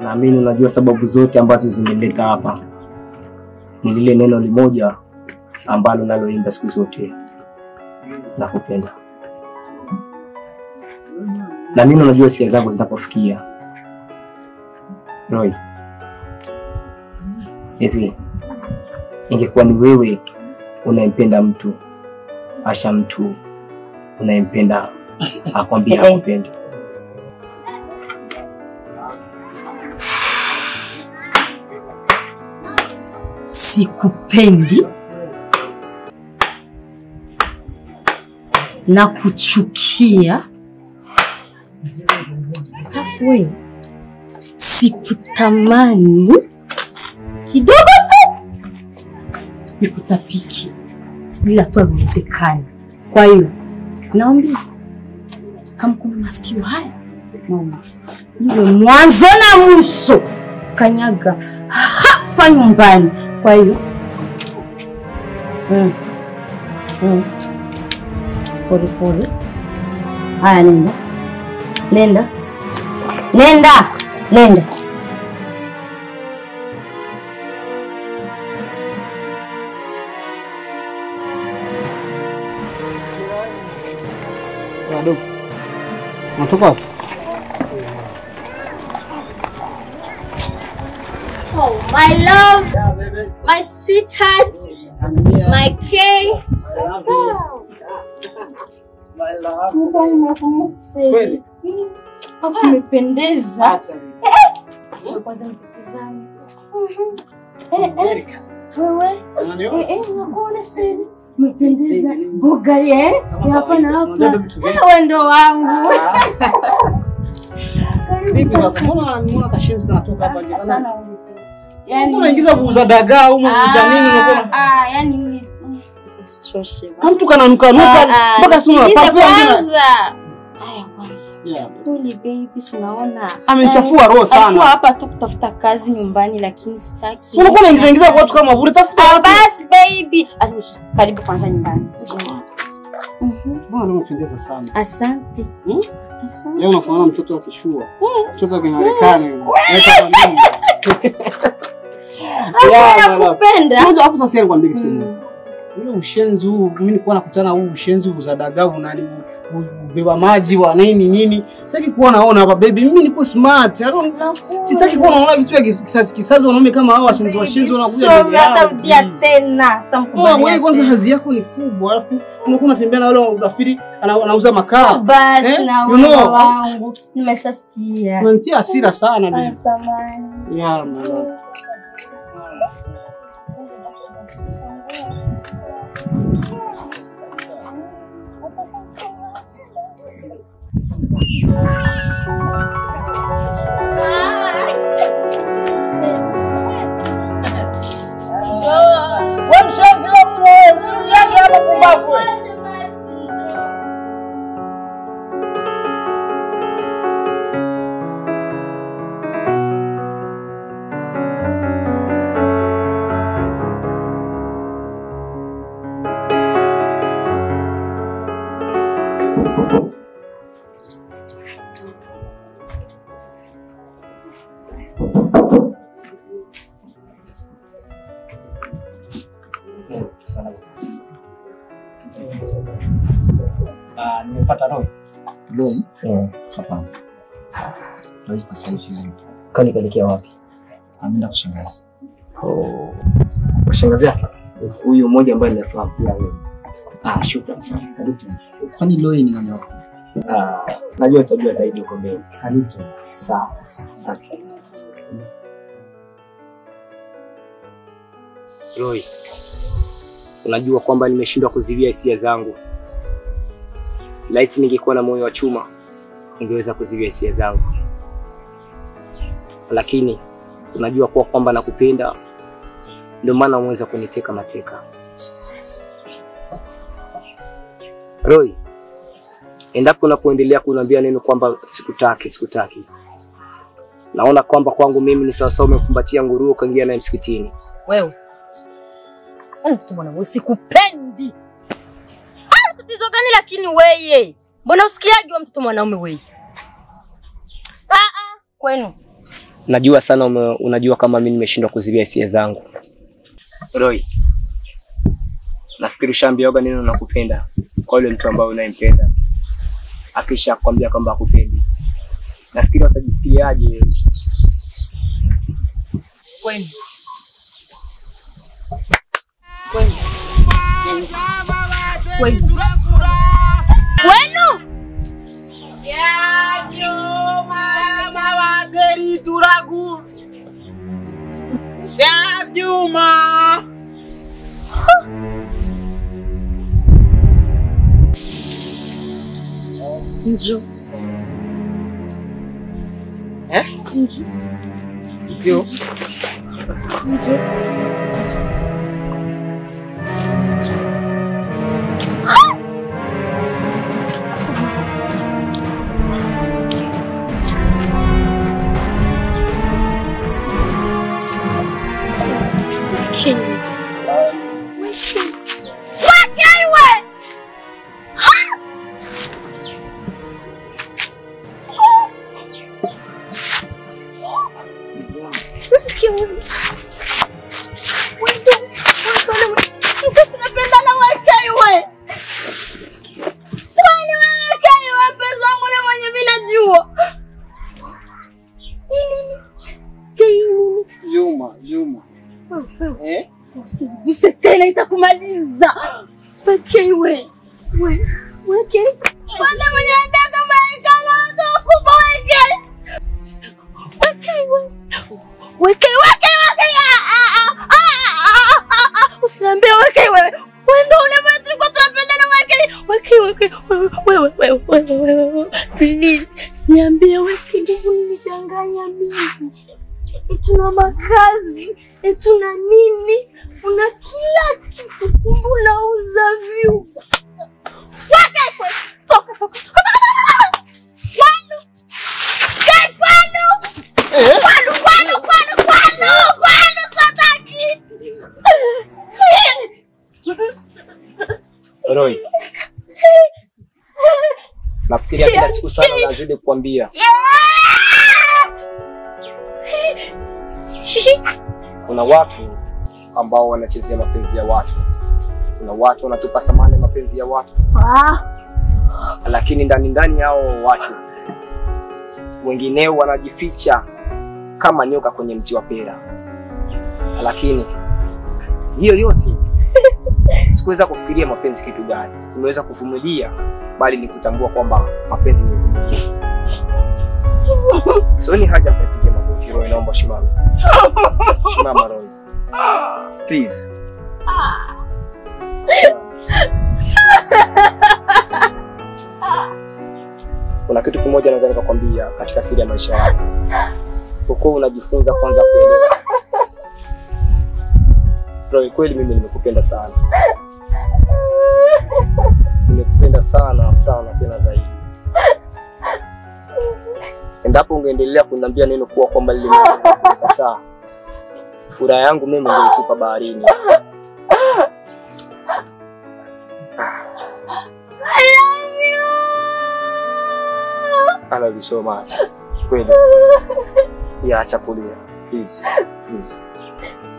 naamini unajua sababu zote ambazo zimeleta hapa ni lile neno limoja ambalo naloimba siku zote, nakupenda. Naamini unajua hisia zangu zinapofikia. Roy, hivi ingekuwa ni wewe unayempenda mtu asha mtu unayempenda akwambia hakupendi, Sikupendi na kuchukia, alafu wewe sikutamani kidogo tu nikutapiki, ila tu haiwezekani. Kwa hiyo naomba kama kuna masikio haya naomba iwe mwanzo na mwisho kanyaga hapa nyumbani. Kwa hiyo mm. mm. pole pole. Haya, nenda nenda nenda nenda. Wadogo. Unatoka wapi? Oh, my love, my sweetheart, my K. Kweli? Hapo umependeza. Kwanza nikutizame. Eh, eh, wewe Eh, eh, nakuona sasa. Umependeza. Bugari eh? Ya hapa na hapa. Wewe ndo wangu. Karibu Vipi sasa. sasa? Mbona nimeona kashenzi kanatoka hapa nje? Achana Kana huko. Yaani unaingiza kuuza dagaa au kuuza nini unakuwa Ah, ah, yani mimi usichoshe. kama mtu kananuka nuka mpaka simu na Sikiliza perfume. kwanza. Haya kwanza. Yeah. Pole baby, si unaona. Amenichafua roho Alikuwa sana. hapa tu kutafuta kazi nyumbani lakini sitaki. Si unakuwa unaingiza ingiza kwa watu kama vile tafuta Ah, watu. basi baby. Ati, Karibu kwanza nyumbani. Mhm. Bwana leo unapendeza sana. Asante. Hmm? Asante. Leo unafanana mtoto wa kishua. Mtoto wa Kimarekani. Leta kwa mimi. Yeah, my love. Nakupenda. Moja afu sasa nikwambie kitu Mm. kimoja. Ule ushenzi huu mimi nilikuwa nakutana huu ushenzi huu za dagaa unani ubeba maji wa nini nini. Sitaki kuwa naona hapa baby. Mimi niko smart. I don't Sitaki kuwa naona vitu vya kisazi kisazi wanaume kama hao washenzi washenzi wanakuja Sorry, mbele yao. hatarudia please. tena. Oh, Sitamkubalia wewe kwanza tena. hazi yako ni kubwa, alafu unakuwa unatembea na wale urafiri ana- anauza makaa. Basi Eh? na You know. wewe wangu. Nimeshasikia. Unanitia hasira sana baby. Samahani. Yeah, my love. Wewe mshenzi wewe, usirudiage hapa pumbafu wewe. Ah, nimepata Roy. Roy? Eh, Hapana. Roy kwa sasa hivi hayupo. kani kaelekea wapi? Ameenda kwa shangazi. Oh. Kwa shangazi yake. Huyu mmoja ambaye ninafahamu pia wewe. Ah, shukrani sana. Karibu. Kwani Roy ni nani wako? Ah, najua utajua zaidi huko mbele. Karibu. Sawa. Okay. Roy, unajua kwamba nimeshindwa kuziwia hisia zangu. Laiti ningekuwa na moyo wa chuma, ningeweza kuziwia hisia zangu, lakini unajua kuwa kwamba nakupenda, ndio maana umeweza kuniteka mateka. Roy, endapo unapoendelea kuniambia neno kwamba sikutaki, sikutaki, naona kwamba kwangu mimi ni sawasawa umemfumbatia nguruwe ukaingia naye msikitini. Wewe. Yaani mtoto mwana wewe sikupendi. Ah, tatizo gani lakini weye? Mbona usikiaje wa mtoto mwanaume weye? Ah ah, kwenu. Najua sana ume, unajua kama mimi nimeshindwa kuzilia hisia zangu. Roy, nafikiri ushaambiwaga neno nakupenda kwa yule mtu ambaye unayempenda, akisha kwambia kwamba akupendi, nafikiri watajisikiaje? Kwenu. Kwenu. Kwenu. Kwenu. Njoo. Eh? Njoo. Ndio. Njoo. King. Juma, Juma. Eh? Usiguse tena itakumaliza. Weke we. We. Weke. Wale mwenye ndaka maikala watu wakubwa weke. Weke we. Weke weke weke. Ah, ah, ah, ah, ah, ah. Usiambie weke we. Wendo ule mwetu kwa tunapendana weke. Weke weke. Wewe wewe wewe wewe wewe. Please. Niambie weke ndio unidanganya mimi. Tuna makazi, e tuna nini, una kila kitu, kumbe unauza vyumba. Waka kwe, toka toka toka toka. Kwanu, kai kwanu, kwanu kwanu kwanu kwanu kwanu, sataki. Roy, nafikiria kila siku sana nazidi kukwambia kuna watu ambao wanachezea mapenzi ya watu, kuna watu wanatupa samani mapenzi ya watu, Ah, lakini ndani ndani yao watu wengineo wanajificha kama nyoka kwenye mti wa pera. Lakini hiyo yote sikuweza kufikiria mapenzi kitu gani, nimeweza kuvumilia, bali ni kutambua kwamba mapenzi ni uvumilivu. Sioni haja ya kupiga magoti. Roy, naomba simama, simama Roy, please. Kuna kitu kimoja naweza nikakwambia katika siri ya maisha yako, ukuwa unajifunza kwanza kuelewa. Roy, kweli mimi nimekupenda sana, nimekupenda sana sana tena zaidi. Endapo ungeendelea kuniambia neno kuwa kwamba lile nikataa, furaha yangu mimi ungeitupa baharini. I love you so much. Kweli. Ya, acha kulia. Please. Please.